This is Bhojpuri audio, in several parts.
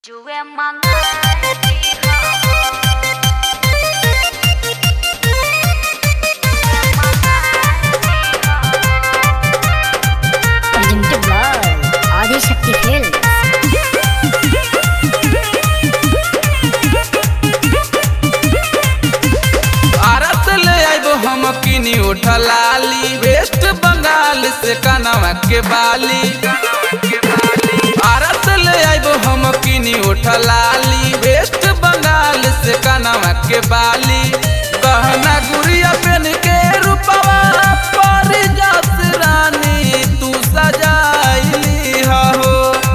Juwe mangai presented by Adi Shakti Films. Bharat ले आइबो हम किनी उठलाली वेस्ट बंगाल से कनवा के बाली भारत ले आइबो हम किनी उठलाली वेस्ट बंगाल से कनवा के बाली गहना गुड़िया पेन के रूपवा पर जस रानी तू सजाइली हो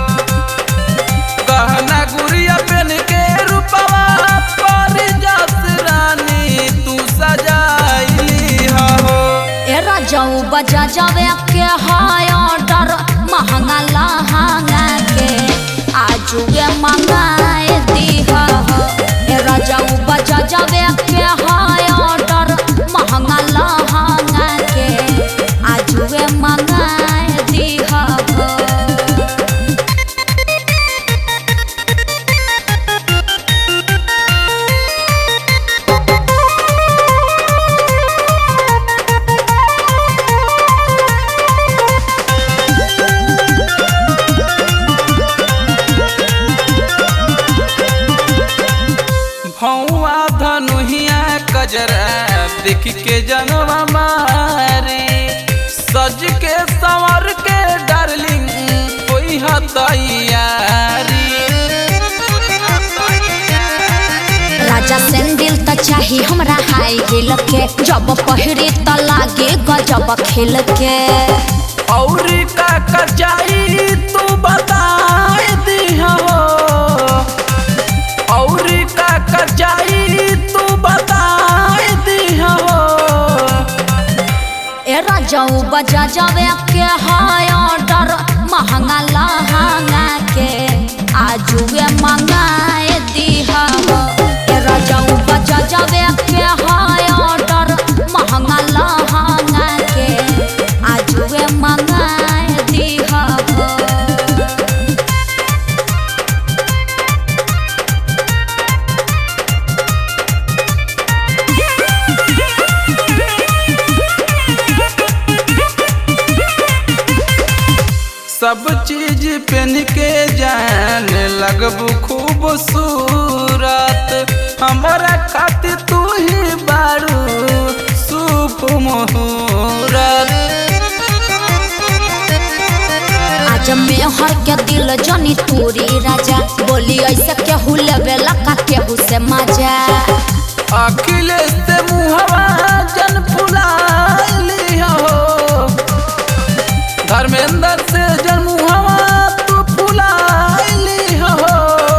गहना गुड़िया पेन के रूपवा पर जस रानी तू सजाइली हो ए राजाऊ बजा जावे के हाय ऑर्डर महंगा लहंगा के आजुए मंगाए दीहा ए राजाऊ बजा जावे के हाय ऑर्डर महंगा लहंगा के आजुए मंगाए दीहा भौआ धनुहिया कजरा देख के जनवा मारे सज के संवर के डार्लिंग कोई हतैयारी राजा सैंडल त चाही हमरा हाई हिल के जब पहिरे त लागे गजब खेल के और का कचाई तू बताए दिहो और का कचाई तू बताए दिहो ए राजाऊ बजा जावे के हाय ऑर्डर महंगा लहंगा के आजुए मंगाए दीहा ए राजाऊ बजा जावे के हाय ऑर्डर महंगा लहंगा के आजुए मंगाए दीहा सब चीज पहन के जान लगबू खूबसूरत हमारा खातिर तू ही बारू शुभ मुहूर्त आज मेहर के दिल जनी तूरी राजा बोली ऐसे केहू लेवेला का केहू से मजा अखिलेश से मुहवा जन फुलाइली हो धर्मेंद्र से जन मुहवा तू फुलाइली हो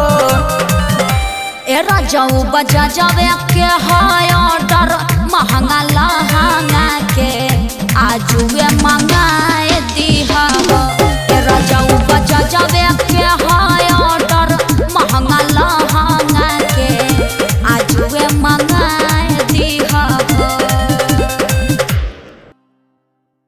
ए राजाऊ बजा जावे के हाय ऑर्डर महंगा लहंगा के आजुए मंग